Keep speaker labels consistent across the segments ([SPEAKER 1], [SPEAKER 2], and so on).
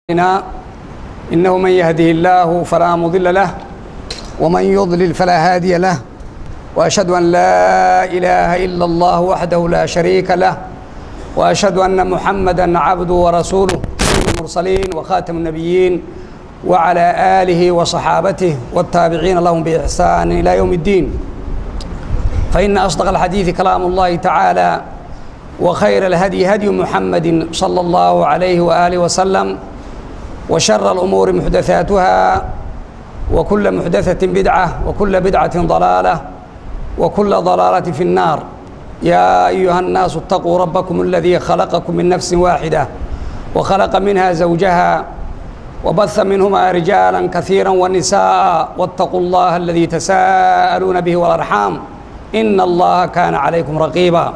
[SPEAKER 1] علينا إنه من يهده الله فلا مضل له ومن يضلل فلا هادي له وأشهد أن لا إله إلا الله وحده لا شريك له وأشهد أن محمدا عبده ورسوله سيد المرسلين وخاتم النبيين وعلى آله وصحابته والتابعين لهم بإحسان إلى يوم الدين فإن أصدق الحديث كلام الله تعالى وخير الهدي هدي محمد صلى الله عليه وآله وسلم وشر الأمور محدثاتها وكل محدثة بدعة وكل بدعة ضلالة وكل ضلالة في النار يا أيها الناس اتقوا ربكم الذي خلقكم من نفس واحدة وخلق منها زوجها وبث منهما رجالا كثيرا ونساء واتقوا الله الذي تساءلون به والأرحام إن الله كان عليكم رقيبا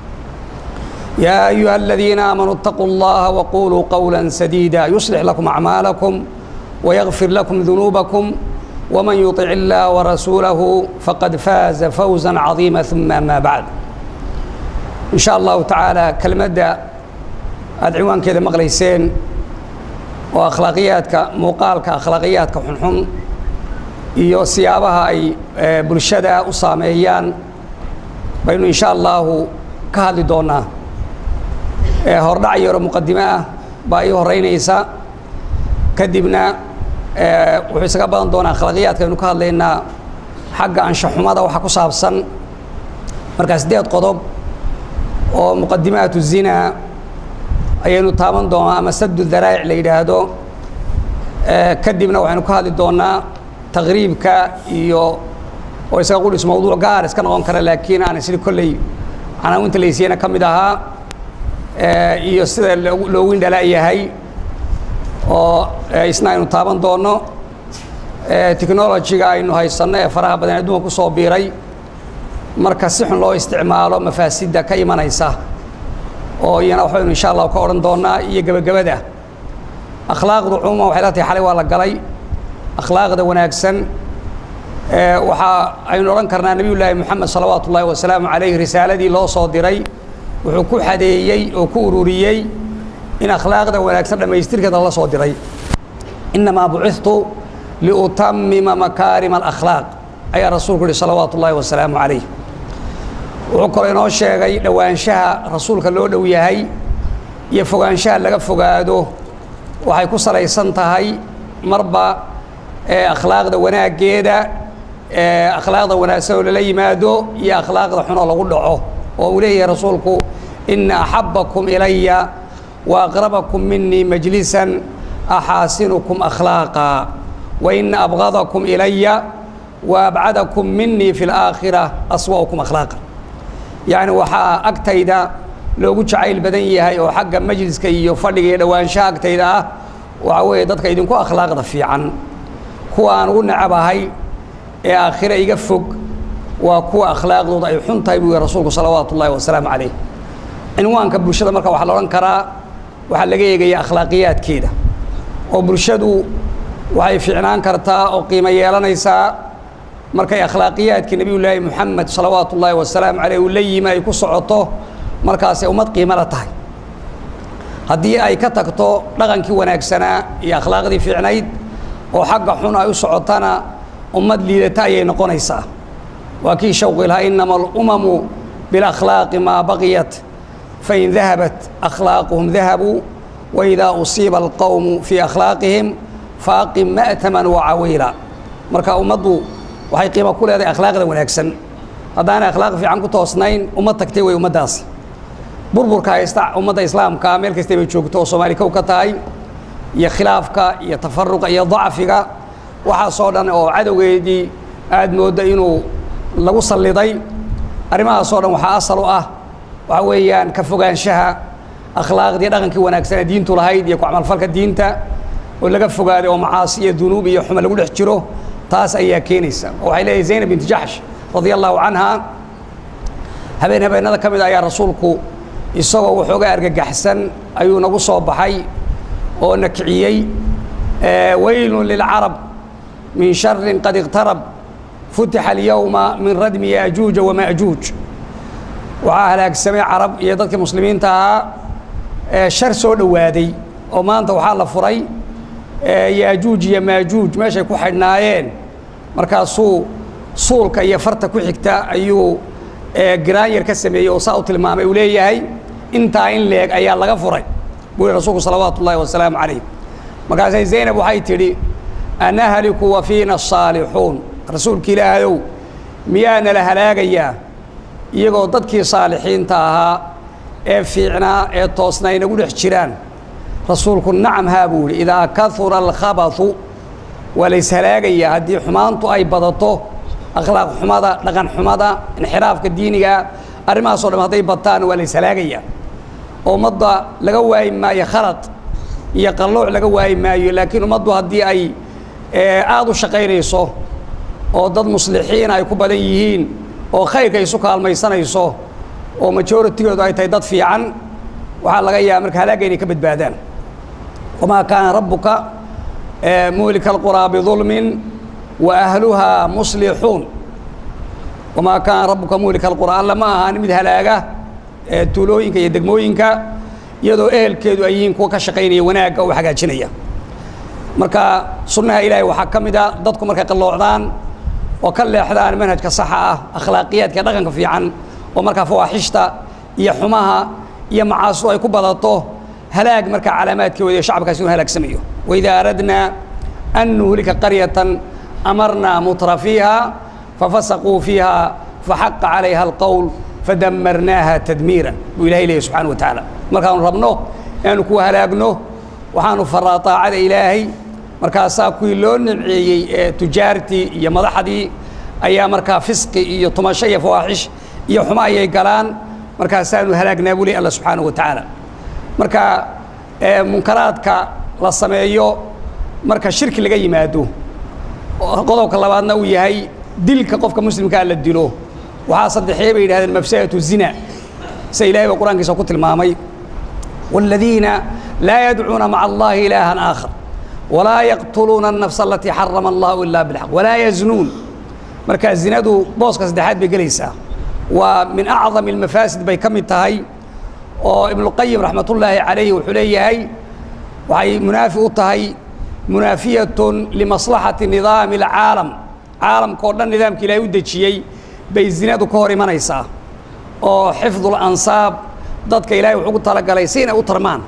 [SPEAKER 1] يا أيها الذين آمنوا اتقوا الله وقولوا قولا سديدا يصلح لكم أعمالكم ويغفر لكم ذنوبكم ومن يطع الله ورسوله فقد فاز فوزا عظيما ثم ما بعد إن شاء الله تعالى كلمة أدعوان كذا مغليسين وأخلاقياتك موقالك أخلاقياتك حنحن iyo siyaabaha ay bulshada u saameeyaan baynu in sha allahu ka hadli doonaa hordhac yaro muqadime ah baa ii horeynaysa kadibna wuxuu isaga badan doonaa akhlaaqiyaadka aynu ka hadlaynaa xagga anshaxumada waxa ku saabsan markaa siddeed qodob oo muqadimaatu zina ayaynu taaban doonaa ama saddu daraa'ic la yidhaahdo kadibna waxaynu ka hadli doonaa taqriibka iyo oo isaga qudhis mawduuc gaar iska noqon kara laakiin aan isli kolley canaawinta laysiyana ka mid ahaa iyo sida loogu indhala yahay oo isna aynu taaban doono technologyga aynu haysanno ee faraha badan adduunka ku soo biiray marka si xun loo isticmaalo mafaasidda ka imanaysa oo iyana waxbaynu insha allahu ka odhan doonaa iyo gebagabada akhlaaqdu cumuuman waxay la tahay xalay waa la galay akhlaaqda wanaagsan waxaa aynu odhan karnaa nebiy llaahi moxamed salawaatu ullaahi wasalaamu calayh risaaladii loo soo diray wuxuu ku xadeeyey oo ku ururiyey in akhlaaqda wanaagsan dhammaystirkeeda la soo diray innamaa bucitu liutamima makaarima alakhlaaq ayaa rasuulku yihi salawaatu ullaahi wasalaamu calayh wuxuu kaloo inoo sheegay dhowaanshaha rasuulka loo dhow yahay iyo fogaanshaha laga fogaado waxay ku salaysan tahay marba akhlaaqda wanaaggeeda akhlaaqda wanaagsan oo lala yimaado iyo akhlaaqda xunoo lagu dhaco oo uu leeyahay rasuulku ina axabakum ilaya wa aqrabakum minii majlisan axaasinukum akhlaaqa wa ina abgadakum ilaya wa abcadakum minii fi laakhira aswa'ukum akhlaaqa yacni waxaa agtayda loogu jacayl badan yahay oo xagga majliska iyo fadhiga iyo dhowaanshaha agtayda ah waxaa weeye dadka idinku akhlaaqda fiican kuwa aan ugu nacabahay ee aakhira iga fog waa kuwa akhlaaqdooda ay xun tahay buu yihi rasuulku salawaatu ullahi wasalaamu calayh cinwaanka bulshada marka waxaa la odhan karaa waxaa laga eegaya akhlaaqiyaadkeeda oo bulshadu waxay fiicnaan kartaa oo qiimo yeelanaysaa markay akhlaaqiyaadkii nebiy llaahi moxamed salawaatu ullaahi wasalaamu caleyh uu la yimi ay ku socoto markaasay ummad qiimo la tahay haddii ay ka tagto dhaqankii wanaagsanaa iyo akhlaaqdii fiicnayd oo xagga xun ay u socotana ummad liidata ayay noqonaysaa waa kii shawqi lahaa inama alumamu bilakhlaaqi maa baqiyat fain dahabat akhlaaquhum dahabuu waidaa usiiba alqowmu fii akhlaaqihim faaqim ma'taman wacawiila marka ummaddu waxay qiimo ku leedahay akhlaaqda wanaagsan haddaanay akhlaaq fiican ku toosnayn ummad tagtay wey ummaddaasi burburka haysta ummadda islaamka meel kastay bay joogto oo soomaali kow ka tahay iyo khilaafka iyo tafaruqa iyo dacfiga waxaasoo dhan oo cadowgeedii aada mooddo inuu lagu salliday arrimahaasoo dhan waxaa asal u ah waxaa weeyaan ka fogaanshaha akhlaaqdii dhaqankii wanaagsanee diintu lahayd iyo ku-camalfalka diinta oo laga fogaaday oo macaasi iyo dunuub iyo xuma lagu dhex jiro taas ayaa keenaysa oo waxay leedahay zaynab binti jaxsh radia allahu canha habeen habeenada ka mid ayaa rasuulku isagoo waxooga argagaxsan ayuu nagu soo baxay oo na kiciyey weylun lilcarab min sharin qad iqtarab futixa alyowma min radmi yaajuuja wamaajuuj waxaa halaagsamay carab iyo dadkii muslimiinta ahaa shar soo dhowaaday oo maanta waxaa la furay yaajuuj iyo maajuuj meeshay ku xidhnaayeen markaasuu suulka iyo farta ku xigta ayuu giraanyar ka sameeyey oo saa u tilmaamay uu leeyahay intaa in leeg ayaa laga furay buu yihi rasuulku salawaatu ullahi wasalaamu calayh markaasay zaynab waxay tidhi anahliku wa fiina asaalixuun rasuulka ilaahayow miyaana la halaagayaa iyagoo dadkii saalixiinta ahaa ee fiicnaa ee toosna ay nagu dhex jiraan rasuulku nacam haa buu yidhi idaa kahura alkhabathu waa la ishalaagayaa haddii xumaantu ay badato akhlaaq xumada dhaqan xumada inxiraafka diiniga arrimahaasoo dham hadday bataan waa la ishalaagayaa oo ummadda laga waayi maayo khalad iyo qallooc laga waayi maayo laakiin ummaddu haddii ay aada u shaqaynayso oo dad muslixiin ay ku badan yihiin oo khayrka isu kaalmaysanayso oo majoritigoodu ay tahay dad fiican waxaa laga yaaba marka halaagga inay ka badbaadaan wamaa kaana rabbuka muhlika alquraa bidulmin wa ahluhaa muslixuun wamaa kaana rabbuka muhlika alquraa alla ma ahaan mid halaaga tuulooyinka iyo degmooyinka iyadoo ehelkeedu ay yihiin kuwa ka shaqaynaya wanaagga oo hagaajinaya marka sunnaha ilaahay waxaa ka mid a dadku markay qalloocdaan oo ka leexdaan manhajka saxa ah akhlaaqiyaadka dhaqanka fiican oo markaa fawaaxishta iyo xumaha iyo macaasidu ay ku badato halaag markaa calaamaadkeeda iyo shacabkaasi inu halaagsamayo waidaa aradnaa an nuhlika qaryatan amarnaa mutra fiiha fafasaquu fiiha faxaqa calayha alqowl fadamarnaaha tadmiiran buu ilahay leeyahy subxana wa tacaala markaanu rabno inaanu kuwa halaagno waxaanu faraa taacada ilaahay markaasaa kuwii loo nimceeyey ee tujaartii iyo madaxdii ayaa markaa fisqi iyo tumasho iyo fawaaxish iyo xumo ayay galaan markaasaanu halaagnaa buu ley alla subxaanahu wa tacaala marka munkaraadka la sameeyo marka shirki laga yimaado qodobka labaadna uu yahay dilka qofka muslimkaa la dilo waxaa saddexee bay yidhahdeen mafsadatu zina sida ilahay ba qur-aankiisa ku tilmaamay والذين لا يدعون مع الله إلها آخر ولا يقتلون النفس التي حرم الله إلا بالحق ولا يزنون marka zinadu booska saddexaad bay gelaysaa waa min acdam almafaasid bay ka mid tahay oo ibnuqayim raxmatullaahi calayhi wuxuu leeyahay waxay munaafi u tahay munaafiyatun limaslaxati nidaami alcaalam caalamka oo dhan nidaamka ilaahay u dejiyey bay zinadu ka hor imanaysaa oo xifdu lansaab dadka ilaahay wuxuu ugu talagalay si inay u tarmaan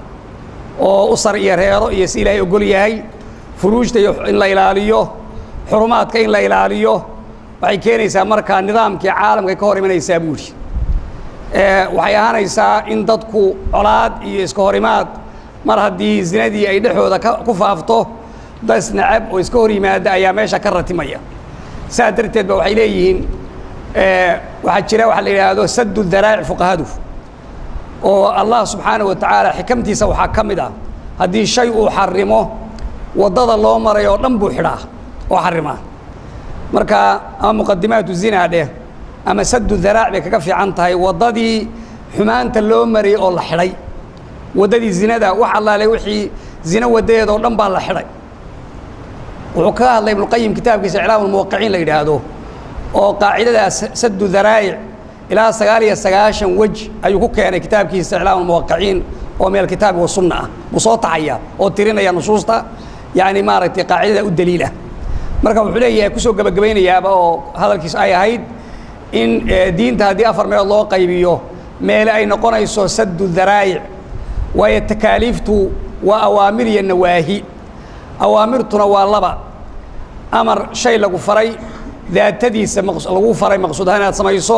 [SPEAKER 1] oo usar iyo reero iyo si ilaahay ogol yahay furuujta iyo in la ilaaliyo xurumaadka in la ilaaliyo waxay keenaysaa markaa nidaamkii caalamkay ka hor imanaysaa buuri waxay ahaanaysaa in dadku colaad iyo iska horimaad mar haddii zinadii ay dhexooda ku faafto das nacab oo iska hor yimaada ayaa meesha ka ratimaya saas darteed ba waxay leeyihiin waxaa jira waxa la yidhaahdo sadu daraa'ic fuqahadu oo allah subxaanaه wa tacaala xikamtiisa waxaa ka mid ah haddii shay uu xarimo waddada loo maray oo dhan buu xidhaa oo xarimaa marka ama muqadimaatu zina dheh ama sadu daraac bay kaga fiican tahay waddadii xumaanta loo marayay oo la xidhay waddadii zinada wax allaale wixii zino waddadeeda oo dhan baa la xidhay wuxuu kaga hadlay ibnuqayim kitaabkiisa iclaam ulmuwaqiciin la yidhaahdo oo qaacidadaas sadu daraa'ic ilaa sagaal iyo sagaashan wej ayuu ku keenay kitaabkiisa iclaam ulmuwaqiciin oo meel kitaabi wa sunna ah buu soo tacaya oo tirinaya nusuusta yacni maaragtay qaacidada u daliilah marka wuxuu leeyahay kusoo gebagabaynayaaba oo hadalkiis ay ahayd in diinta haddii afar meelood loo qaybiyo meele ay noqonayso sadu daraa'ic waayo takaaliiftu waa awaamir iyo nawaahi awaamirtuna waa laba amar shay lagu faray daatadiisa lagu faray maqsuud ahaan inaad samayso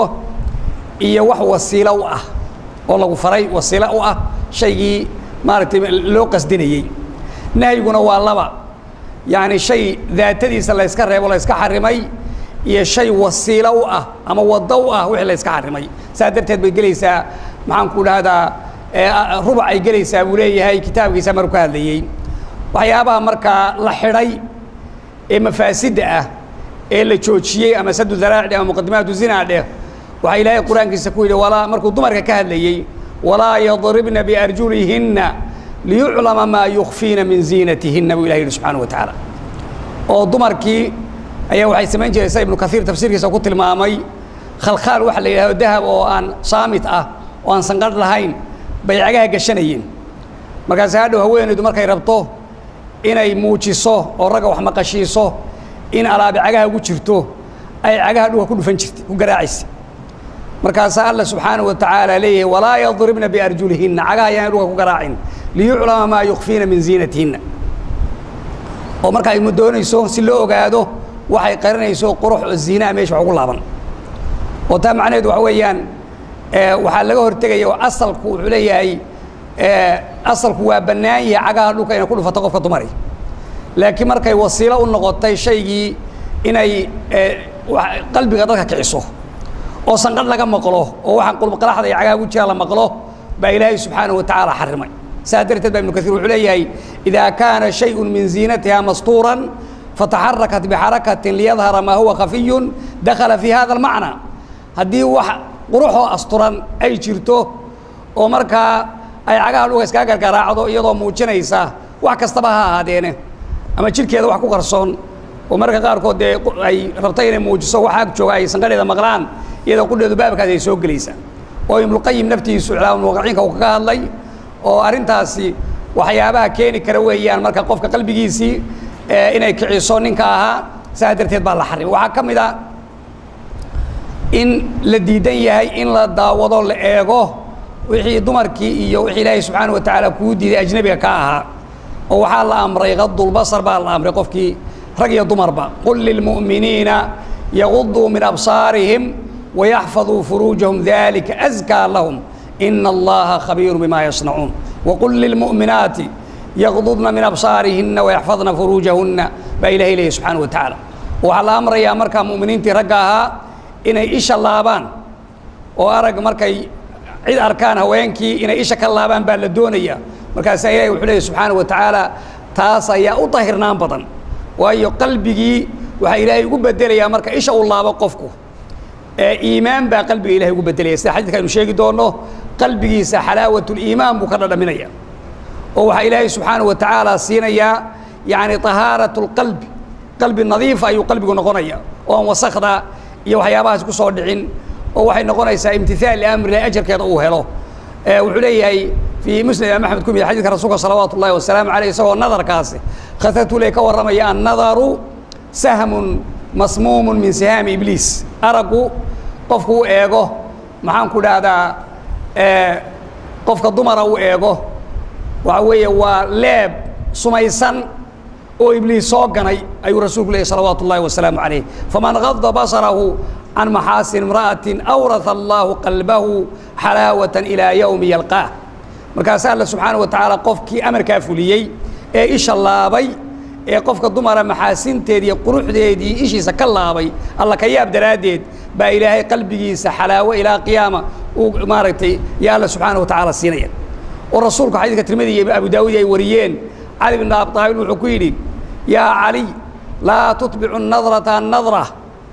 [SPEAKER 1] iyo wax wasiilo u ah oo lagu faray wasiilo u ah shaygii maaragtay loo qasdinayey nahyiguna waa laba yacni shay daatadiisa la yska reebo la yska xarimay iyo shay wasiilo u ah ama waddo u ah wixii la yska xarimay saa darteed bay gelaysaa maxaan ku dhahdaa rubac ay gelaysaa buu leeyahay kitaabkiisa maruu ka hadlayey waxyaabaha markaa la xidhay ee mafaasidda ah ee la joojiyey ama sadu daraacdhe ama muqadimaatu zinaa dheh waxaa ilaahay qur-aankiisa ku yidhi walaa markuu dumarka ka hadlayey walaa yadribna biarjulihinna liyuclama maa yukfiina min ziinatihinna buu ilahi yidhi subxaana wa tacaala oo dumarkii ayaa waxay samayn jiraysa ibnu kaiir tafsiirkiisa ku tilmaamay khalkhaal waxa la yidhahdo dahab oo aan saamit ah oo aan sanqadh lahayn bay cagaha gashanayeen markaas hadhow haweenaydu markay rabto inay muujiso oo ragga wax maqashiiso in alaabi cagaha ugu jirto ay cagaha dhuga ku dhufan jirtay ku garaacaysa markaasaa alla subxaanahu wa tacaala leeyahay walaa yadribna biarjulihinna cagaha ayaan dhuga ku garaacin liyuclama maa yukfiina min ziinatihinna oo marka ay doonayso si loo ogaado waxay qarinayso qurux oo ziinaha meesha wax ugu laaban oo taa macnaheedu waxa weeyaan waxaa laga hortegaya oo asalku wuxuu leeyahay asalku waa bannaan yahay cagaha dhulka inay ku dhufato qofka dumari laakiin markay wasiilo u noqotay shaygii inay qalbiga dadka kiciso oo sanqadh laga maqlo oo waxaan qulbqalaxda iyo cagaha ugu jira la maqlo baa ilaahay subxaanahu wa tacaala xarimay saa darteed baa ibnu kaiir wuxuu leeyahay idaa kaana shayun min ziinatiha mastuuran fataxarakat bixarakatin liyadhara maa huwa khafiyun dakhala fi hada almacna haddii wax quruxoo asturan ay jirto oo markaa ay cagaha dhuga iskaga gargaraacdo iyadoo muujinaysa wax kastaba ha ahaadeene ama jidhkeeda wax ku qarsoon oo marka qaarkood dee ay rabta inay muujiso wax ag jooga ay sanqadheeda maqlaan iyadoo qudheedu baabkaas ay soo gelaysaa oo ibnuqayim naftiisu iclaamulmuwaqicinka uu kaga hadlay oo arrintaasi waxyaabaha keeni kara weeyaan marka qofka qalbigiisii inay kiciso ninka ahaa saas darteed baa la xarimay waxaa ka mid a in la diidan yahay in la daawado la eego wixii dumarkii iyo wixii ilaahay subxaana wa tacaala kuu diiday ajnabiga ka ahaa oo waxaa la amray qadulbasar baa la amray qofkii rag iyo dumarba qul lilmu'miniina yaguduu min absaarihim wayaxfaduu furuujahum dalika askaa lahum ina allaha khabiiru bima yasnacuun waqul lilmu'minaati yaqdudna min absaarihina wayaxfadna furuujahunna baa ilahay leeyahy subxaana wa tacaala waxaa la amrayaa markaa mu'miniintii ragga ahaa inay isha laabaan oo arag markay cid arkaan haweenkii inay isha ka laabaan baa la doonaya markaasaa ilahi wuxuu leeyahy subxaana wa tacaala taas ayaa u dahirnaan badan waayo qalbigii waxaa ilaahay ugu bedelayaa marka isha uu laabo qofku ee iimaan baa qalbiga ilahay ugu bedelaya sida xadiidka aynu sheegi doonno qalbigiisa xalaawatuliimaan buu ka dhadhaminaya oo waxaa ilaahay subxaana wa tacaala siinayaa yacni طahaarat اlqalbi qalbi nadiifa ayuu qalbigu noqonaya oo aan wasakda iyo waxyaabahaas ku soo dhicin oo waxay noqonaysaa imtihaal liamrilahi ajarkeeda uu helo wuxuu leeyahay fii musnad imaam axmed ku mid xadidka rasuulka salawaatu ullahi wasalaamu aleyh isagoo nadarkaasi khatartule ka warramaya annadaru sahmun masmuumun min sihaami ibliis araggu qofku u eego maxaan ku dhahdaa qofka dumara u eego waxa weeye waa leeb sumaysan oo ibliis soo ganay ayuu rasuulku leeyay salawaatu ullahi wasalaamu calayh faman gada basarahu can maxaasin imra'atin awraha allahu qalbahu xalaawatan ilaa yowmi yalqaah markaasa alla subxaana wa tacaala qofkii amarkaa fuliyey ee isha laabay ee qofka dumara maxaasinteed iyo quruxdeedii ishiisa ka laabay alla ka yaab daraaddeed baa ilaahay qalbigiisa xalaawo ilaa qiyaama uu maaragtay ya alla subxaana wa tacaala siinaya oo rasuulku xadiidka tirmidi iyo abu daawud ay wariyeen cali bin abi aalib wuxuu ku yidhi yaa caliy laa tutbicu nadrata nadra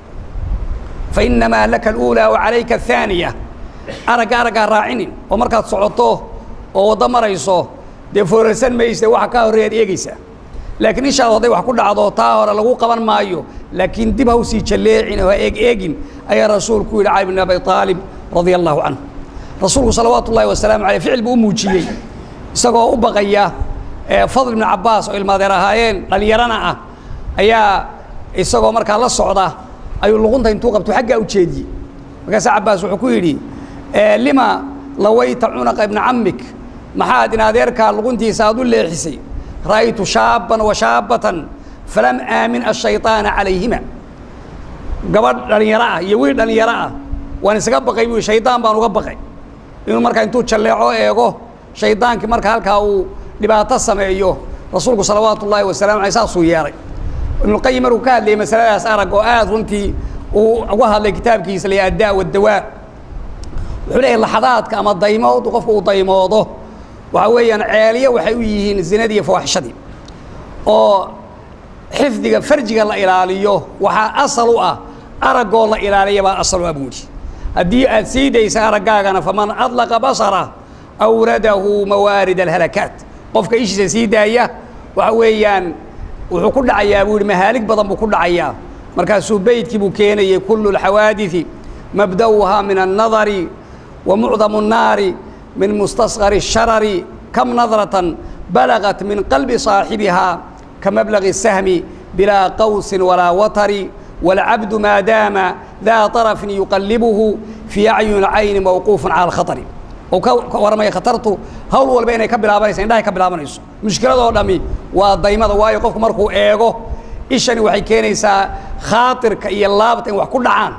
[SPEAKER 1] fainamaa laka aluulaa wa calayka ahaaniya aragga araggaa raacinin oo markaad socoto oo waddo marayso dee foorarsan mayse waxa kaa horreeyaad eegaysaa laakiin inshaalla hadday wax ku dhacdo taa hore lagu qaban maayo laakiin dib ha u sii jalleecin oo ha eeg eegin ayaa rasuulku yidhi cali bin abi aalib radia allahu canhu rasuulku salawaatu ullahi wasalaamu aleyh ficil buu u muujiyey isagoo u baqaya fadl ibnu cabbaas oo ilmaadeer ahaayeen dhallinyarana ah ayaa isagoo markaa la socda ayuu luqunta intuu qabto xaggaa u jeediyey markaasaa cabbaas wuxuu ku yidhi lima lawayta cunaqa ibna cammik maxaad in adeerkaa luquntiisa aad u leexisay ra'aytu shaaban wa shaabatan falam aamin ashayطaana calayhima gabadh dhallinyaro ah iyo wiil dhallinyaro ah waan isaga baqay buu shaydaan baan uga baqay inuu markaa intuu jalleeco eego shaydaankii marka halkaa uu dhibaato sameeyo rasuulku salawaatu ullaahi wasalamu aleyh saasuu yeelay ibnuqayim markuu ka hadlayay masaladaas arag oo aad runtii uu uga hadlay kitaabkiisa la addaa wadawaa wuxuu leeyahy laxadaadka ama daymood qofku uu daymoodo waxaa weeyaan ceeliyo waxay u yihiin zinadii iyo fawaaxishadii oo xifdiga farjiga la ilaaliyo waxaa asal u ah araggoo la ilaaliya baa asal u ah buuhi haddii aad sii daysa araggaagana faman adlaqa basara awradahu mawaarid alhalakaat qofka ishiisa sii daaya waxa weeyaan wuxuu ku dhacayaa buu yihi mahaalig badan buu ku dhacayaa markaasuu beydkii buu keenayay kullu اlxawaadiثi mabda'uhaa min الnadari wa mucdamu الnaari min mustasqari الsharari kam nadratan balagat min qalbi saaxibihaa ka mablagi الsahmi bilaa qawsin walaa watari wاlcabdu maa daama daa طarafin yuqallibuhu fii acyuni اlcayni mawquufu cala اlkhaطri oo ka warramaya khatartu hawl walba inay ka bilaabanaysa indhahay ka bilaabanayso mushkiladoo dhammi waa daymada waayo qofku markuu eego ishani waxay keenaysaa khaatirka iyo laabta in wax ku dhacaan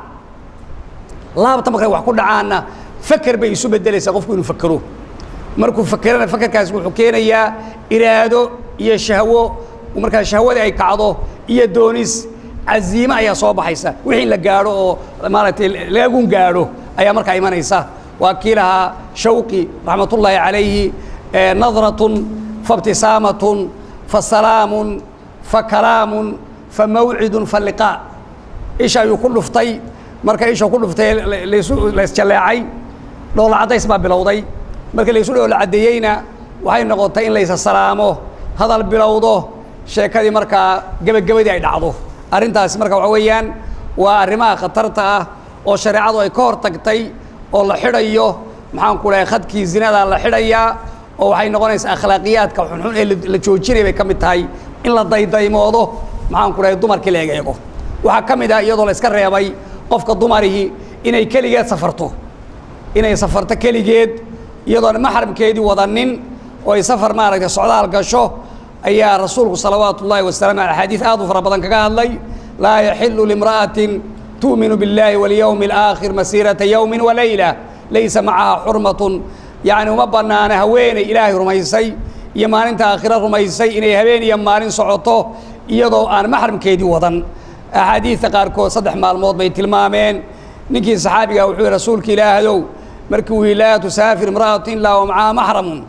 [SPEAKER 1] laabta markay wax ku dhacaanna faker bay isu bedelaysaa qofku inuu fakero markuu fakerana fakerkaasi wuxuu keenayaa iraado iyo shahwo markaa shahwadii ay kacdo iyo doonis caziime ayaa soo baxaysa wixii la gaadho oo maaragtay lagagun gaadho ayaa markaa imanaysa waa kii lahaa shawqi raxmatullaahi calayhi nadratun faibtisaamatun fasalaamun fakalaamun famawcidun faliqaa isha ayuu ku dhuftay marka isha ku dhuftay laysu laysjalleecay dhoola caddays baa bilowday markii laysu dhoola caddeeyeyna waxay noqotay in laysa salaamo hadal bilowdo sheekadii markaa gebagabadii ay dhacdo arrintaasi marka waxa weeyaan waa arrimaha khatarta ah oo shareecadu ay ka hor tagtay oo la xidhayo maxaan ku dhahay khadkii zinadaa la xidhayaa oo waxay noqonaysaa akhlaaqiyaadka xunxun ee la joojinaya bay ka mid tahay in la daydaymoodo maxaan ku dhahay dumarkii la egeego waxaa ka mid ah iyadoo la iska reebay qofka dumarihii inay keligeed safarto inay safarto keligeed iyadoon maxramkeedii wadanin oo ay safar maaragtay socdaal gasho ayaa rasuulku salawaatu ullaahi wasalaam ale axaadiis aad u fara badan kaga hadlay laa yaxilu limra'atin tu'minu biاllaahi walyowmi alaakhir masiirata yowmin walayla laysa macaha xurmatun yacni uma bannaana haweeney ilaahay rumaysay iyo maalinta aakhiro rumaysay inay habeen iyo maalin socoto iyadoo aan maxramkeedii wadan axaadiidta qaarkood saddex maalmood bay tilmaameen ninkii saxaabiga wuxuu yihi rasuulka ilaahayow markii uu yihi laa tusaafir imra'atu ilaa wa macaha maxramun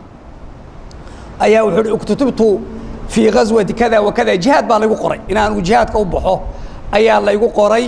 [SPEAKER 1] ayaa wuxuu uhi uktutubtu fii ghaswati kada wa kada jihaad baa laygu qoray inaan uu jihaadka u baxo ayaa laygu qoray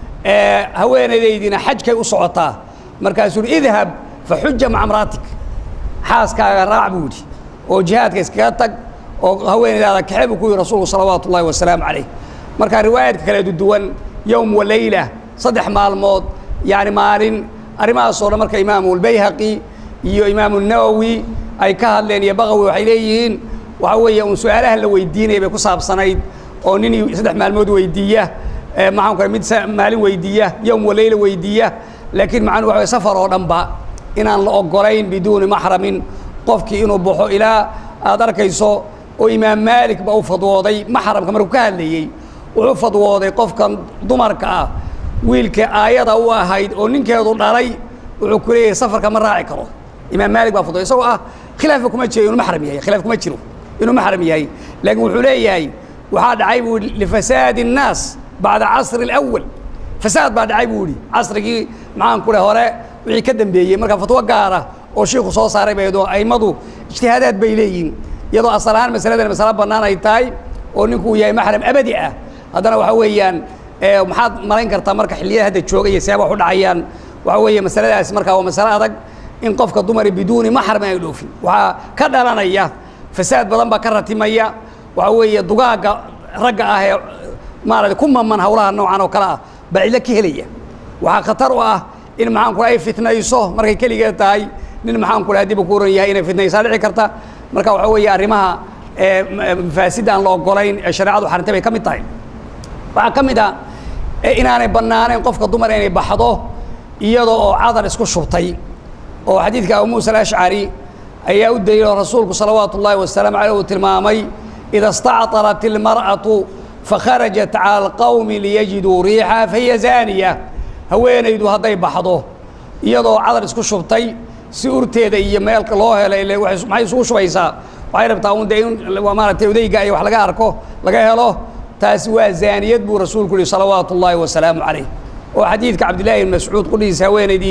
[SPEAKER 1] haweenaydaydiina xajkay u socotaa markaasuu uhi idhab faxuja maca mraatik xaaskaaga raac buu yidhi oo jihaadka iskaga tag oo haweenaydaada kaxe buu ku yihi rasuulku salawaatu ullahi wasalaamu calayh marka riwaayaadka kale duwan yowm wa leyla saddex maalmood yani maalin arrimahaasoo dhan marka imaamu lbayhaqi iyo imaamu nawowi ay ka hadleen iyo baqawi waxay leeyihiin waxa weeye un su-aalaha la weydiinaya bay ku saabsanayd oo nin saddex maalmood weydiiya maxaan ku mid maalin weydiiya yowm wa leyla weydiiya laakiin macnuu waxa way safar oo dhanba inaan la ogolayn biduuni maxramin qofkii inuu baxo ilaa aad arkayso oo imaam maalik ba u fadwooday maxramka markuu ka hadlayey wuxuu fadwooday qofkan dumarka ah wiilka aayada u ahayd oo ninkeedu dhalay wuxuu ku leeyahay safarka ma raaci karo imaam maalik baa fadwooday isagoo ah khilaafa kuma jiro inuu maxram yahay khilaaf kuma jiro inuu maxram yahay laakiin wuxuu leeyahay waxaa dhacay buu yihi lifasaadi الnaas bacda casri اlأwal fasaad baa dhacay buu yihi casrigii maxaan ku dheh hore wixii ka dambeeyey marka fatwo gaara oo shiiku soo saaray baydo aimadu ijtihaadaad bay leeyihin iyadoo asal ahaan masaladan masalo bannaan ay tahay oo ninku uu yahay maxram abadi ah haddana waxa weeyaan maxaad malayn kartaa marka xilliyada hadda jooga iyo seeba wax u dhacayaan waxa weeye masaladaasi markaa waa masalo adag in qofka dumari biduuni maxram ay dhoofin waxaa ka dhalanaya fasaad badan baa ka ratimaya waxa weeye dugaagga ragga ah ee maarata ku maman hawlaha noocan oo kale ah baa cidlo ka helaya waxaa khatar u ah in maxaan ku ay fitnayso markay keligeed tahay nin maxaan ku hadii ku oran yahay inay fitnaysaa dhici karta marka waxa weeye arrimaha mafaasidda aan la ogolayn ee shareecadu xarintay bay ka mid tahay waxaa ka mid ah inaanay bannaanayn qofka dumar inay baxdo iyadoo oo cadar isku shubtay oo xadiidka abu muusa alashcari ayaa u daliilo rasuulku salawaatu ullaahi wasalaamu caleyh uu tilmaamay ida istactarat ilmar'atu fakharajat cala alqawmi liyajiduu riixa fahiya zaaniya haweenaydu hadday baxdo iyadoo cadar isku shubtay si urteeda iyo meelka loo helay ile maxay isugu shubaysaa waxay rabtaa un dee in maaragtay odayga iyo wax laga arko laga helo taasi waa zaaniyad buu rasuulku yihi salawaatu ullaahi wasalaamu calayh oo xadiidka cabdillahi ibn mascuud qudhiisa haweenaydii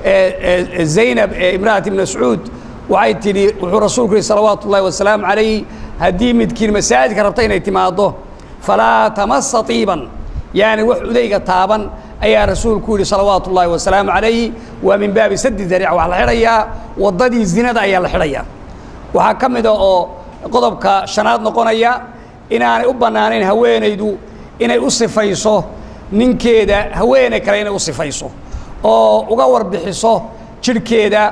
[SPEAKER 1] zaynab ee imra'at ibn mascuud waxay tidhi wuxuu rasuulku yihi salawaatu ullahi wasalaamu calayh haddii midkiin masaajidka rabta inay timaaddo falaa tamasa tiiban yaani wax udayga taaban ayaa rasuulku yihi salawaatu ullaahi wasalaamu calayhi waa min baabi sadi dariic waxaa la xidhayaa waddadii zinada ayaa la xidhayaa waxaa ka mida oo qodobka shanaad noqonaya inaanay u bannaanayn haweenaydu inay u sifayso ninkeeda haweene kale inay u sifayso oo uga warbixiso jidhkeeda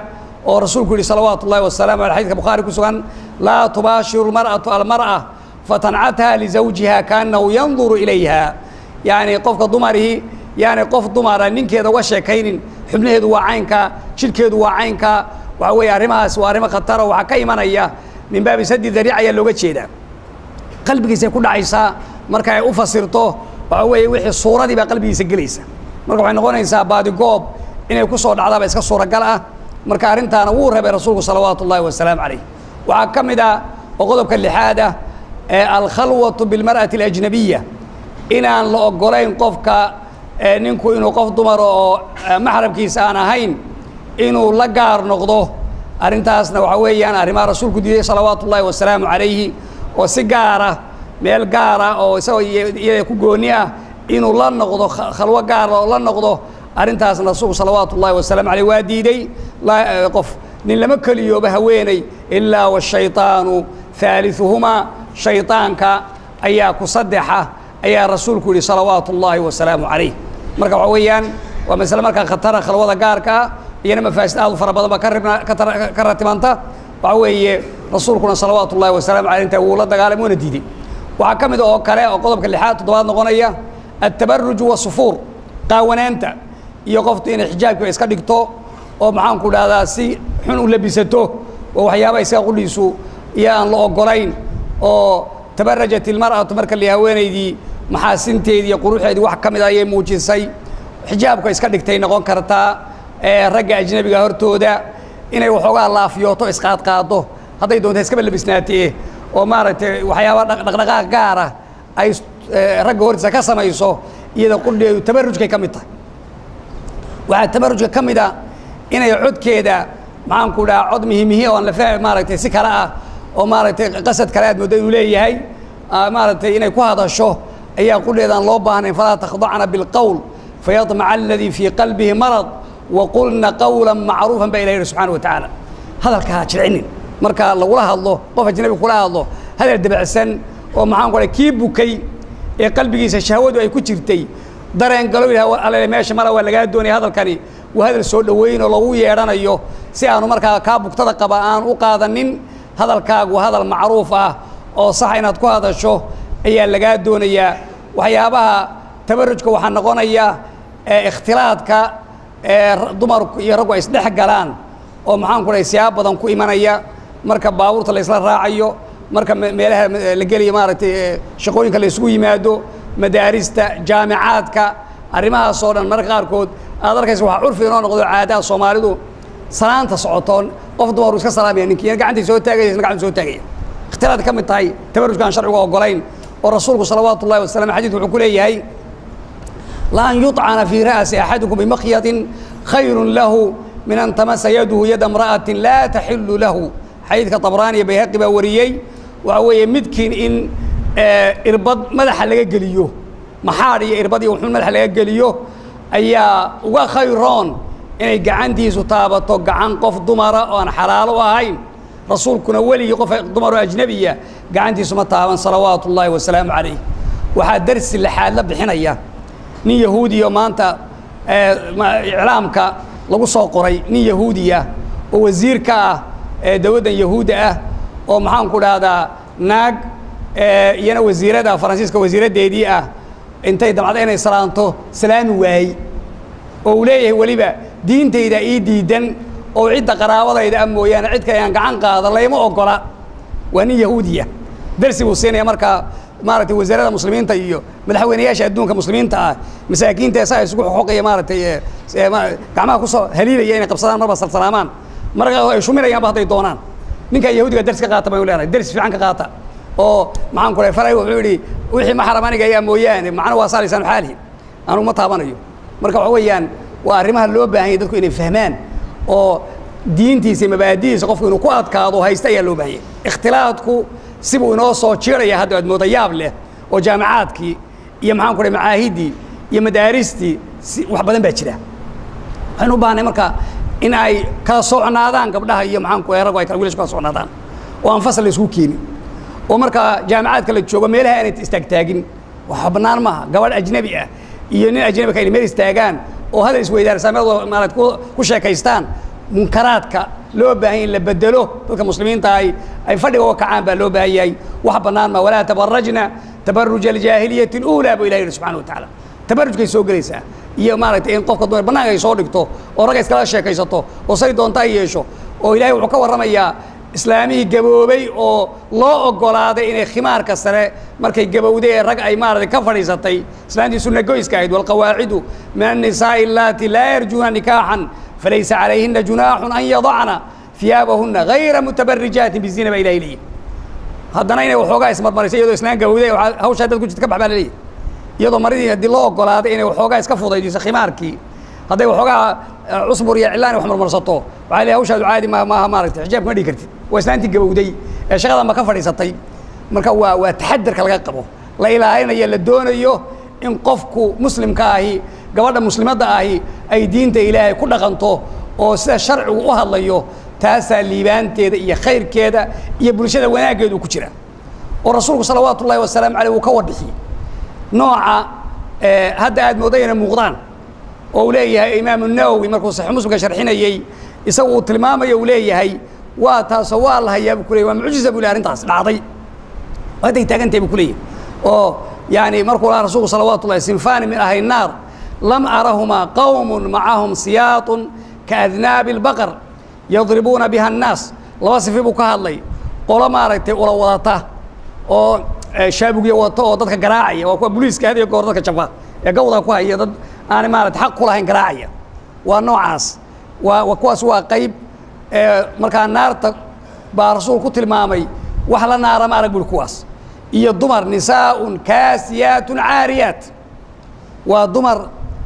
[SPEAKER 1] oo rasuulku yihi salawaatu ullahi wasalaamu aley xadidka bukhaari ku sugan laa tubaashiru lmar'atu almar'a fatancatha lizawjiha kaanahu yanduru ilayha yacni qofka dumarihii yaani qof dumara ninkeeda uga sheekaynin xubnaheedu waa caynka jidhkeedu waa caynka waxa weeye arrimahaas waa arrimo khatara waxaa ka imanaya min baabi sadi dariic ayaa looga jeedaa qalbigiisay ku dhacaysaa marka ay u fasirto waxa weeye wixii suuradii baa qalbigiisa gelaysa marka waxay noqonaysaa baadigoob inay ku soo dhacdaaba iska suuragal ah marka arrintaana wuu rabay rasuulku salawaatu ullahi wasalaamu calayh waxaa ka mid ah oo qodobka lixaad ah ee alkhalwatu bilmar'ati alajnabiya inaan la ogolayn qofka ninku inuu qof dumar oo maxramkiisa aan ahayn inuu la gaar noqdo arrintaasna waxa weeyaan arrimaha rasuulku diiday salawaatu ullahi wasalaamu calayhi oo si gaara meel gaara oo isagoo iyada ku gooni ah inuu la noqdo khalwo gaara oo la noqdo arrintaasna rasuulku salawaatu ullahi wasalaamu calayh waa diiday qof nin lama keliyooba haweeney ilaa washayطaanu haaliثuhumaa shayطaanka ayaa ku saddexa ayaa rasuulku yihi salawaatu ullaahi wasalaamu calayh marka waxa weeyaan waa masle markaa khatara khalwada gaarka ah iyana mafaasid aad u fara badan ba ka ratibanta waxa weeye rasuulkuna salawaatu ullahi wasalaamu aleyh inta wuu la dagaalamay waana diiday waxaa ka mid oo kale oo qodobka lixaad toddobaad noqonaya altabaruju wasufuur qaawanaanta iyo qoftu inay xijaabkiiba iska dhigto oo maxaanku dhahdaa si xun u labisato oo waxyaaba isaga qudhiisu iyo aan la ogolayn oo tabarajat ilmar'atu marka la haweenaydii maxaasinteedii iyo quruxeedii wax ka mid a ayay muujisay xijaabka iska dhigtay noqon kartaa ragga ajnabiga hortooda inay waxoogaa laafiyooto isqaadqaado hadday doonta iskaba labisnaatee oo maaragtay waxyaaba dhaqdhaqaaq gaara ay ragga hortiisa ka samayso iyada qudheedu tabarujkay ka mid tahay waxaa tabarujka ka mid a inay codkeeda maxaanku dhaha cod mihimihi oo aan la fahmi maaragtay si kale ah oo maaragtay qasad kale aad mooddo inuu leeyahay maaragtay inay ku hadasho ayaa qudheeda aan loo baahnayn falaa takhdacna bilqowl fayadmaca aladii fii qalbihi marad waqulna qawla macruufan baa ilah yihi subxana wa tacaala hadalka ha jircinin marka lagula hadlo qof ajnabi kula hadlo hadal debacsan oo maxaan ku kii bukay ee qalbigiisa shahwadu ay ku jirtay dareen galo yidhah alle meesha mala waa lagaa doonaya hadalkani waa hadal soo dhoweyn oo lagu yeedhanayo si aanu markaa kaa bugtada qaba aan u qaadanin hadalkaagu hadal macruuf ah oo sax inaad ku hadasho ayaa lagaa doonayaa waxyaabaha tabarujka waxaa noqonaya ikhtilaadka dumarku iyo raggu ay isdhex galaan oo maxaanku dhahay siyaab badan ku imanaya marka baabuurta la isla raacayo marka meelaha la geliyo maaragtay shaqooyinka la isugu yimaado madaarista jaamicaadka arrimahaas oo dhan marka qaarkood aad arkaysa waxaa curfi inoo noqdo caadaha soomaalidu salaanta socotoon qof dumaru iska salaamaya ninkii gacantay soo taagaya isna gacanta soo taagaya ikhtilaad ka mid tahay tabarujka aan sharciga ogolayn oo rasuulku salawaatu ullahi wasalam xadidku wuxuu ku leeyahay laan yuطcana fii ra'si axadikum bimakyatin khayru lahu min an tamasa yaduhu yada imra'atin laa taxilu lahu xadiidka tabraani iyo bayhaqi baa wariyey waxa weeye midkiin in irbad madaxa laga geliyo maxaadh iyo irbad iyo wuxuun madaxa laga geliyo ayaa uga khayroon inay gacantiisu taabato gacan qof dumara oo aan xalaalo ahayn rasuulkuna weligii qof dumaroo ajnebiya gacantiisu ma taaban salawaatu ullaahi wasalaamu calayh waxaa darsi lixaad la bixinaya nin yahuudiya maanta iclaamka lagu soo qoray nin yahuudiya oo wasiir ka ah dowladdan yahuudda ah oo maxaanku dhahdaa naag iyana wasiirada faransiiska wasiiraddeedii ah intay damcda inay salaanto salaami waayey oo uu leeyahay weliba diintayda ii diidan oo cidda qaraabadayda ah mooyaane cid kale aan gacan qaada layma ogola waa nin yahuudiya darsi buu siinaya markaa maaragtay wasaarada muslimiinta iyo madaxweynayaasha adduunka muslimiinta ah masaakiinta saa isugu xoqaya maaragtay gacmaha kusoo haliilaya inay qabsadaan marba salsalaamaan marka ay shuminayaanba hadday doonaan ninkaa yahuudiga ders ka qaata baynu leenahay ders fiican ka qaata oo maxaan ku dhahay faray wuxuu yidhi wixii maxram aniga ayaa mooyaane macna waa saalaysaan xaalihi anugu ma taabanayo marka waxa weeyaan waa arrimaha loo baahan yahy dadku inay fahmaan oo diintiisa mabaadidiisa qofku inuu ku adkaado haysta ayaa loo baahanyay ikhtilaadku sibuu inoo soo jiiraya hadda aad mooda yaab leh oo jaamicaadkii iyo maxaan ku dhahay macaahiddii iyo madaaristii si wax badan baa jira waxaynu u baahnay marka in ay kala socnaadaan gabdhaha iyo maxaan ku raggu ay kala wiilashu kala socnaadaan oo aan fasal la isugu keenin oo marka jaamicaadka la joogo meelaha aanay istaagtaagin waxa bannaan maaha gabadh ajnebi ah iyo nin ajnebi ka inay meel istaagaan oo hadal isweydaarsaamyadoo maarad ku sheekaystaan munkaraadka loo baahan in la bedelo dadka muslimiinta ay ay fadhiga uga kacaan baa loo baahan yahay wax bannaan ma walaa tabarajna tabaruja aljaahiliyati اluulaa buu ilahi yihi subxana wa tacaala tabarujkay soo gelaysaa iyo maaragtay in qofka dumar bannaanka ay soo dhigto oo ragga iskala sheekaysato oo say doonta ay yeesho oo ilahay wuxuu ka warramayaa islaamihii gaboobay oo loo ogolaaday inay khimaarka sare markay gabowday rag ay maaragtay ka fadhiisatay islaantii sunna goyska ahayd walqawaacidu min annisaa'i allaati laa yarjuuna nikaaxan falaysa calayhina junaaxun an yadacna fiyaabahuna gayra mutabarijaatin bizina baa ilahay leeyahy haddana inay waxoogaa ismarmarisay iyadoo islaan gabowday hawshaa dad ku jirta ka bax baa la leeyahy iyadoo maridii haddii loo ogolaaday inay waxoogaa iska fudaydiso khimaarkii hadday waxoogaa cusbur iyo cilaan wax marmarsato waxaa leeyahay hawshaadu caadi ma maaha maaragtay xijaabka ma dhigi kartid waa islaantii gabowday ee shaqadan ba ka fadhiisatay marka waa waa taxadarka laga qabo la ilaalinayo la doonayo in qofku muslimka ahi gabadha muslimadda ahi ay diinta ilaahay ku dhaqanto oo sida sharcigu u hadlayo taasaa liibaanteeda iyo khayrkeeda iyo bulshada wanaaggeedu ku jira oo rasuulku salawaatu ullahi wasalaamu caleyh wuu ka wadhixiyey nooca hadda aad mooday inay muuqdaan oo uu leeyahay imaamu nawowi markuu saxiix muslimka sharxinayey isagu uu tilmaamayo uu leeyahay waa taasoo waa la hayaa buu ku leeyay waa mucjiza buu leey arrintaas dhacday hadday taagantahay buu ku leeyahay oo yani markuu lahaa rasuulku salawaatu ullahi sinfani min ahli naar lam arahumaa qawmun macahum siyaatun kaadnaabi albaqar yadribuuna biha annaas laba sifi buu ka hadlay qolo maaragtay ula wadata oo shaabugya wata oo dadka garaacaya waa kuwa booliiska had iyo goor dadka jafa ee gawda ku haya dad aanay maarata xaq ku lahayn garaacaya waa noocaas waa kuwaas waa qayb markaa naarta baa rasuul ku tilmaamay wax la naara ma arag buri kuwaas iyo dumar nisaaun kaasiyaatun caariyaat waa dumar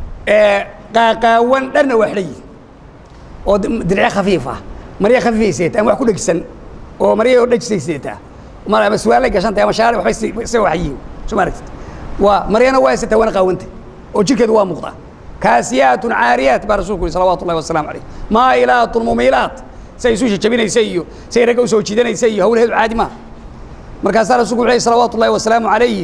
[SPEAKER 1] qaaqaawan dharna waa xidhan yihin oo dirce khafiif ah marya khafiifay seetaa ama wax ku dhegisan oo marya oo dhejisay seetaa mar ama suwaalay gashantay ama shaari waxbay isa waxyihin soo ma aragtid waa maryana waa seetaa waana qaawantay oo jirkeedu waa muuqdaa kaasiyaatun caariyaat baa rasuulku yihi salawaatu ullahi wasalaamu calayh maa'ilaatun mumiilaat say isu jajabinaysa iyo say ragga usoo jiidanaysa iyo hawlaheedu caadi maaha markaasaa rasuulku wuxuu salawaatu ullahi wasalaamu calayhi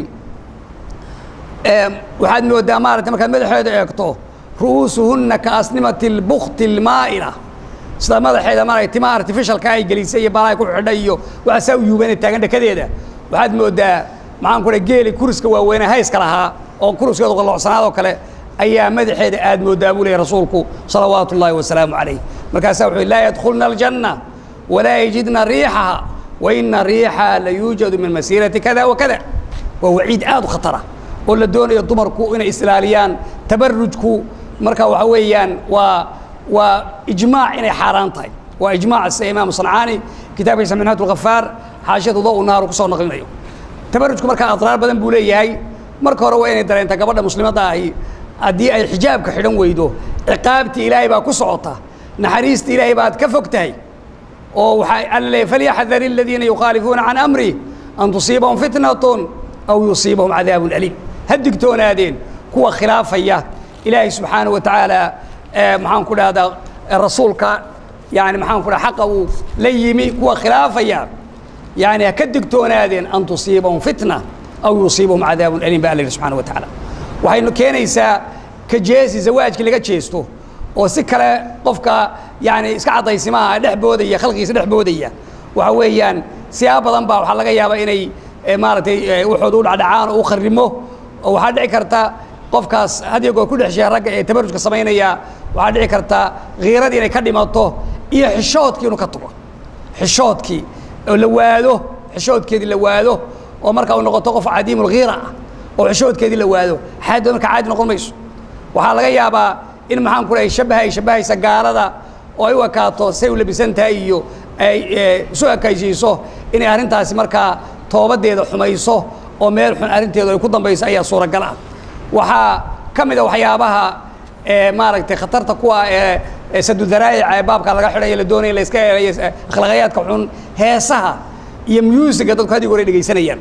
[SPEAKER 1] waxaad moodaa maaragtay markaad madaxeeda eegto ru'uusuhunna ka asnimati lbukti almaa'ila sida madaxeeda maaragtay timaha artificialka ay gelisay iyo balaay ku xidhay iyo waxaa saa u yuubanay taagan dhakadeeda waxaad moodaa maxaan ku dhahay geeli kuriska waaweyne hayska lahaa oo kuriskeedu qaloocsanaadoo kale ayaa madaxeeda aad moodaa buu leeyay rasuulku salawaatu ullaahi wasalaamu calayh markaasaa wuxuu laa yadkhulna aljanna walaa yajidna riixaha wa ina riixaha la yuujadu min masiirati kada wa kada waa waciid aad u khatara oo la doonayo dumarku inay isilaaliyaan tabarujku marka waxa weeyaan waa waa ijmaac inay xaaraan tahay waa ijmaac sida imaamu sancaani kitaabkiisa minhaat lghafaar xaashiyatu daw naaru kusoo naqlinayo tabarujku marka adraar badan buu leeyahay marka hore waa inay dareenta gabadha muslimadda ahi haddii ay xijaabka xidhan weydo ciqaabtii ilaahay baa ku socota naxariista ilaahay baad ka fog tahay oo waxaa alla leeyahy falyaxdar aladiina yukhaalifuuna can amri an tusiibahum fitnatun aw yusiibahum cadaabun aliim ha digtoonaadeen kuwa khilaafaya ilaahay subxaanaه wa tacaala maxaan ku dhahdaa rasuulka yani maxaan ku dhaha xaqa uu la yimi kuwa khilaafaya yani ha ka digtoonaadeen an tusiibahum fitna aw yusiibahum cadaabun aliim ba alla yihi subxana wa tacaala waxaynu keenaysaa ka jeesi zawaajkii laga jeesto oo si kale qofka yani iska caddaysimaha dhex boodaya khalqigiisa dhex boodaya waxa weeyaan siyaab badan baa waxaa laga yaabaa inay maaragtay waxooda u dhacdhacaan oo u kharimo oo waxaa dhici karta qofkaas hadiyo goor ku dhex sheeha ragga ee tabarujka samaynaya waxaa dhici karta khiiradii inay ka dhimato iyo xishoodkii inuu ka tago xishoodkii oo la waado xishoodkeedii la waado oo marka uu noqoto qof cadiimulkhiira ah oo xishoodkeedii la waado xaadoo marka caadi noqon mayso waxaa laga yaabaa in maxaan ku dhahay shabaha ay shabahaysa gaalada oo ay u ekaato say u labisan tahay iyo ay isu ekaysiiso inay arrintaasi markaa toobadeeda xumayso oo meel xun arrinteedu ay ku dambayso ayaa suuragal ah waxaa ka mid a waxyaabaha maaragtay khatarta kuwa ee sadudaraayica ee baabka laga xidhayo la doonaya la iska eelayo akhlaaqayaadka xun heesaha iyo musiga dadku hadig hore dhegaysanayaan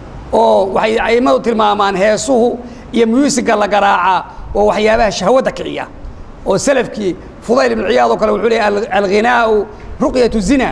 [SPEAKER 1] oo waxay aimadu tilmaamaan heesuhu iyo musiga la garaaca oo waxyaabaha shahwadda kiciya oo salafkii fudayl ibnu ciyaad oo kale wuxuu leeyahy alghinaau ruqyatu zina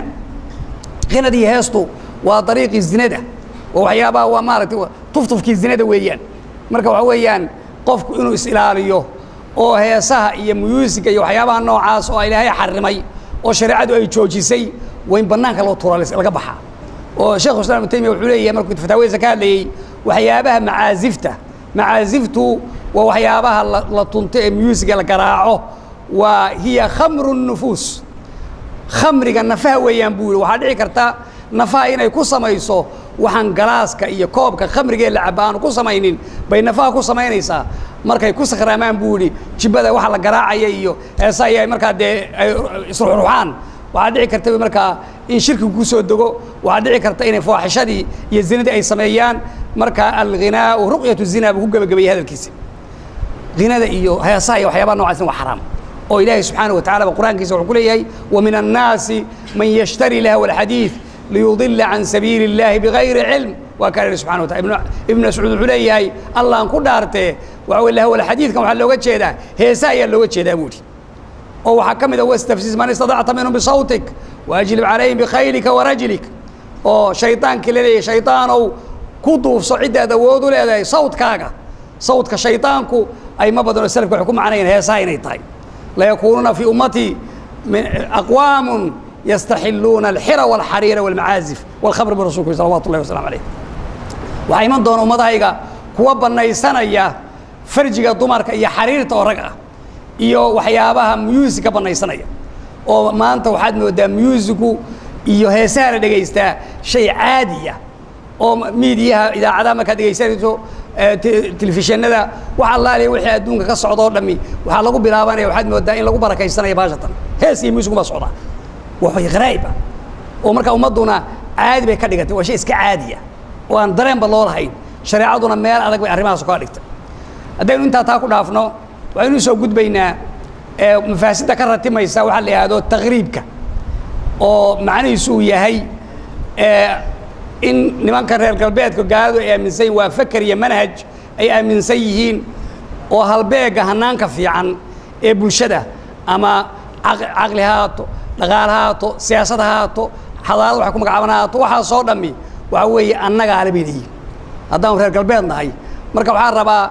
[SPEAKER 1] ghinadii heestu waa dariiqii zinada oo waxyaabaha waa maaragtay tuftufkii zinada weeyaan marka waxa weeyaan qofku inuu is ilaaliyo oo heesaha iyo musiga iyo waxyaabaha noocaas oo ilaahay xarimay oo shareecadu ay joojisay waa in bannaanka loo tuura laga baxaa oo sheekhu islam ibnu taymiya wuxuu leeyahay markuu fataawadiisa ka hadlayey waxyaabaha macaasifta macaasiftu waa waxyaabaha la tunto ee musiga la garaaco waa hiya khamru nufuus khamriga nafaha weeyaan buu yihi waxaa dhici karta nafaha inay ku samayso waxaan galaaska iyo koobka khamrigee la caba aanu ku samaynin bay nafaha ku samaynaysaa markay ku sakraamaan buu yihi jibada waxa la garaacaya iyo heesa ay markaa dee ay isruxruxaan waxaa dhici karta markaa in shirkigu ku soo dego waxaa dhici karta inay faaxishadii iyo zinadii ay sameeyaan marka alghinaau ruqyatu zina buu ku gebagabayay hadalkiisa hinada iyo heesaha iyo waxyaabaha nocaasna waa xaraam oo ilaahay subxaanaه watacala ba qur'aankiisa wuxuu ku leeyahay وmin الnaasi man yshtari lahw الxadiiث liyudila can sabiili الlahi bغayri cilm waa kaa ihi subxana watala ibn mascuud wuxuu leeyahay allaan ku dhaartee waxa wey lahw xadiidkan waxaa looga jeedaa heesa ayaa looga jeedaa buu ihi oo waxaa ka mid a wastafsis man istadacta minhum bisawtik waajlib calayhim bikhaylika warajlik oo shaydaankii laleeyahay shaydaanow ku duufso ciddaad awood u leedahay sawtkaaga sawtka shaydaanku ay ma badanoo salafka waxay ku macnayeen heesaha inay tahay layakuunuuna fii ummatii aqwaamun yastaxiluuna alxira walxariira walmacaazif walkhamr birasulku salawatu llahi wasalam alayh waxaa iman doona ummadahayga kuwa bannaysanaya farjiga dumarka iyo xariirta oo rag ah iyo waxyaabaha muusika bannaysanaya oo maanta waxaad moodaa muusigu iyo heesaha la dhegaystaa shay caadiya oo miidiyaha idaacadaha markaad dhegaysanayso telefishinada wax allaaliya wixii adduunka ka socda oo dhami waxaa lagu bilaabanaya waxaad moodaa in lagu barakaysanaya baashatan hees iyo muusigu baa socdaa wax way qaraa'ib ah oo markaa ummadduna caadi bay ka dhigatay waa shay iska caadiya oo aan dareenba loo lahayn shareecaduna meel adag bay arrimahaas kaa dhigtay haddaynu intaa taa ku dhaafno waxaynu soo gudbaynaa mafaasidda ka ratimaysa waxaa la yidhahdo takriibka oo macnihiisu uu yahay in nimanka reer galbeedka gaaladu ay aaminsan yihin waa faker iyo manhaj ay aaminsan yihiin oo halbeega hanaanka fiican ee bulshada ama caqli ha haato dhaqaal ha haato siyaasad ha haato xadaarad waxay ku magacaaban ha haato waxaasoo dhammi waxa weeye annagaale bay leeyihin haddaanu reer galbeed nahay marka waxaa rabaa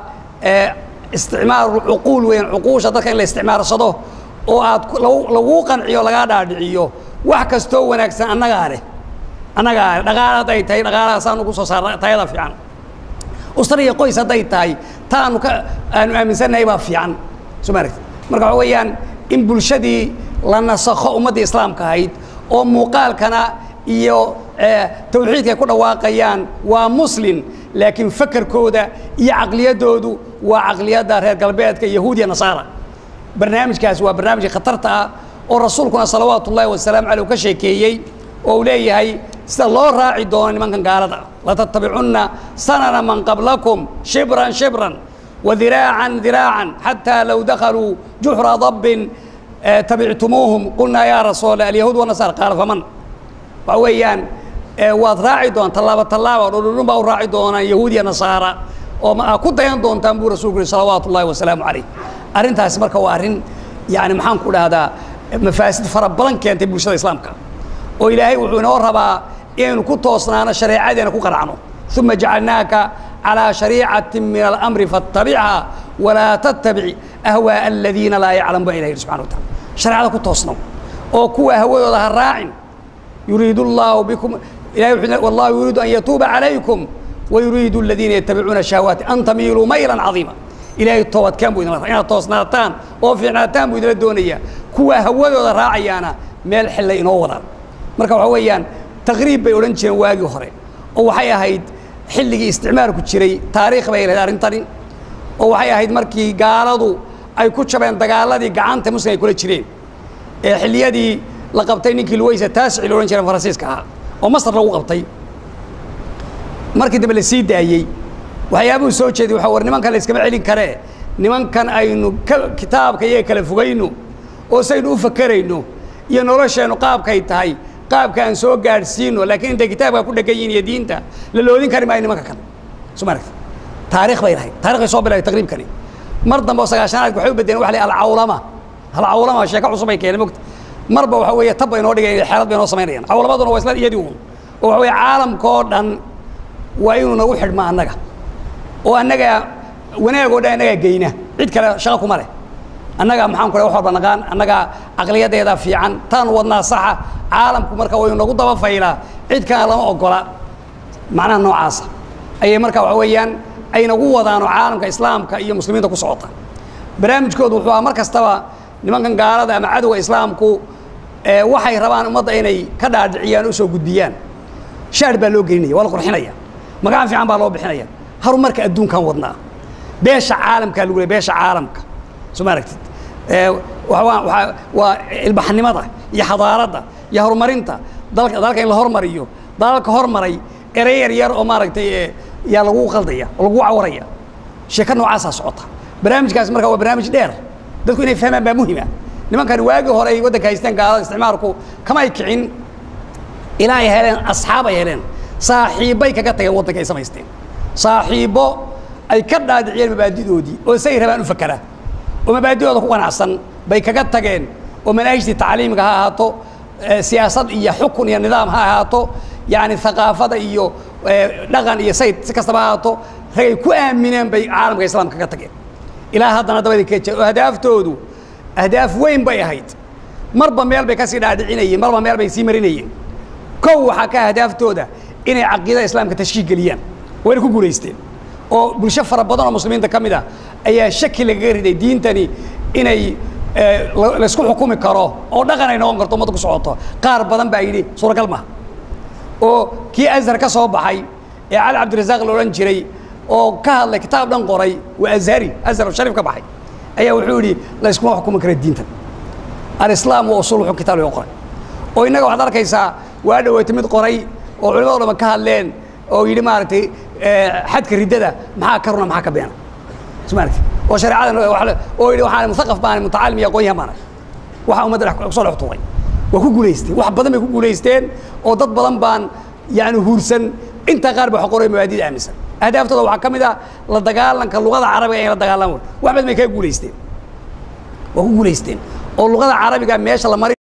[SPEAKER 1] isticmaalu cuquul weyn cuquusha dadka in la isticmaarsado oo aad laguu qanciyo lagaa dhaadhiciyo wax kastoo wanaagsan annagaa leh annagaa leh dhaqaala hadday tahay dhaqaalahaasaan ugu soo saarna tayada fiican usra iyo qoys hadday tahay taanu ka aanu aaminsannahay baa fiican soo maaragti marka waxa weeyaan in bulshadii la nasakho ummaddii islaamka ahayd oo muuqaalkana iyo tawxiidka ay ku dhawaaqayaan waa muslin laakiin fakerkooda iyo caqliyadoodu waa caqliyadda reer galbeedka yahuudiya nasaara barnaamijkaas waa barnaamijka khatarta ah oo rasuulkuna salawaatu ullaahi wasalaamu caleyh u ka sheekeeyey oo uu leeyahay sida loo raaci doono nimankan gaalada latattabicunna sanana man qablakum shibran shibran wadiraacan diraacan xataa low dakhaluu juxra dabbin tabictumuuhum qulnaa yaa rasuula alyahuud wanasaara qaala faman waxa weeyaan waad raaci doontaan tallaaba tallaaba dhudhudhun baa u raaci doonaan yahuud iyo nasaara oo ma ku dayan doontaan buu rasuulku yihi salawaatu ullahi wasalaamu calayh arrintaasi marka waa arrin yani maxaan ku dhahdaa mafaasid fara badan keentay bulshada islaamka oo ilaahay wuxuu inoo rabaa inaynu ku toosnaano shareecadeena ku qanacno uma jacalnaaka calىa shariicati min alamri faاtabichaa walaa tattabic ahwaaءa aladiina laa yaclamu ba ilah yidhi subxana wa taala shareecada ku toosno oo kuwa hawadooda ha raacin yuriid اllahu bikum ilahay wuxuu wallahu yuriidu an yatuuba calaykum wayuriidu aladiina yatabicuuna shahawaati an tamiiluu maylan cadiima ilaahay toobadkeen buu idinla inaad toosnaataan oo fiicnaataan buu idinla doonayaa kuwa hawadooda raacayaana meel xillay inoo wadaan marka waxaa weeyaan taqriib bay odhan jireen waagii hore oo waxay ahayd xilligii isticmaalku jiray taariikh bay lahayd arrintani oo waxay ahayd markii gaaladu ay ku jabeen dagaaladii gacanta muslim ay kula jireen ee xilliyadii la qabtay ninkii luweysa taasici la odhan jiray faransiiska ahaa oo masar lagu qabtay markii dambe la sii daayey waxyaabuhu soo jeeday waxa war nimankan la iskama celin karee nimankan aynu ka kitaabka iyaga kala fogayno oo saynu u fakerayno iyo nolosheennu qaabkay tahay qaabka aan soo gaadhsiino laakiin intay kitaabka ku dhegan yihin iyo diinta la loodin kari maayo nimanka kan soo ma aragti taarikh bay lahayd taarikh bay soo bilaahay taqriibkani mar dambe oo sagaashanaadka waxay u bedeleen waxa la yidhaha alcawlama alcawlama sheeko cusub ay keeneen mogta marba waxa weeye tab bay noo dhigayaan xeelad bay noo samaynayaan cawlamaduna waa isla iyadii uun oo waxa weeye caalamkoo dhan waa inuu nagu xidhma annaga oo annaga wanaag oo dhan annagaa geyna cid kale shaqo kuma leh annagaa maxaan ku wax walba naqaan annagaa caqliyadeeda fiican taan wadnaa saxa caalamku marka waynu nagu daba faylaa cid kana lama ogola macnaha noocaasa ayay marka waxa weeyaan ay nagu wadaano caalamka islaamka iyo muslimiinta ku socota barnaamijkoodu wuxuu ahaa mar kastaba nimankan gaalada ama cadowga islaamku waxay rabaan ummadda inay ka dhaadhiciyaan o soo gudbiyaan shaar baa loo gelinaya waa la qurxinaya magacan fiican baa loo bixinaya horumarka adduunkan wadnaa beesha caalamkaa lagu leey beesha caalamka soo ma aragtid waa ilbaxnimada iyo xadaaradda iyo horumarinta dalka dalka in la hormariyo dalalka hormaray erey yar yar oo maaragtay yaa lagu qaldaya oo lagu cawaraya sheeko noocaasaa socota barnaamijkaas marka waa barnaamij dheer dadku inay fahmaan baa muhima nimankani waagii hore ay waddanka haysteen gaalada isticmaalku kamay kicin ilaa ay heleen asxaab ay heleen saaxiibbay kaga tageen waddanka ay samaysteen saaxiibbo ay ka dhaadhiciyeen mabaadidoodii oo say rabaan u fakera oo mabaadidooda ku qanacsan bay kaga tageen oo manaahijtii tacliimiga ha ahaato siyaasad iyo xukun iyo nidaam ha ahaato yani haqaafada iyo dhaqan iyo sayd si kastaba ha ahaato ragay ku aamineen bay caalamka islaamka kaga tageen ilaa haddana dabadi ka jira oo ahdaaftodu ahdaaf weyn bay ahayd marba meel bay kasii dhaadhicinayeen marba meel bay sii marinayeen kow waxaa ka ahdaaftooda inay caqiidada islaamka tashkiil geliyaan wayna ku guulaysteen oo bulsho fara badan oo muslimiinta ka mid ah ayaa shaki lagaga riday diintani inay laysku xukumi karo oo dhaqan ay noqon karto ummadda ku socoto qaar badan baa yidhi suuragal maha oo kii azhar ka soo baxay ee cali cabdirasaaq la odhan jiray oo ka hadlay kitaab dhan qoray waa azhari azhar oo shariif ka baxay ayaa wuxuu yidhi layskuma xukumi kara diintan alislaam wa usuul xukm kitaab laga qoray oo innaga waxaad arkaysaa waa dhaweeta mid qoray oo culimado dhama ka hadleen oo yidhi maaragtay xadka riddada maxaa ka runa maxaa ka beena smaaragti oo shareecadan oo yidhi waxaan muthaqaf baan mutacaalim iyo aqoon yahan baan waxa ummadda dhex kusoo dhex tuuray waa ku guulaysteen wax badan bay ku guulaysteen oo dad badan baan yani huursan intaa qaar ba wax qoray mabaadida aaminsan ahdaaftooda waxaa ka mid ah la dagaalanka luqada carabiga in la dagaalan wax badan bay kaga guulaysteen waa ku guulaysteen oo luqada carabiga meesha la mari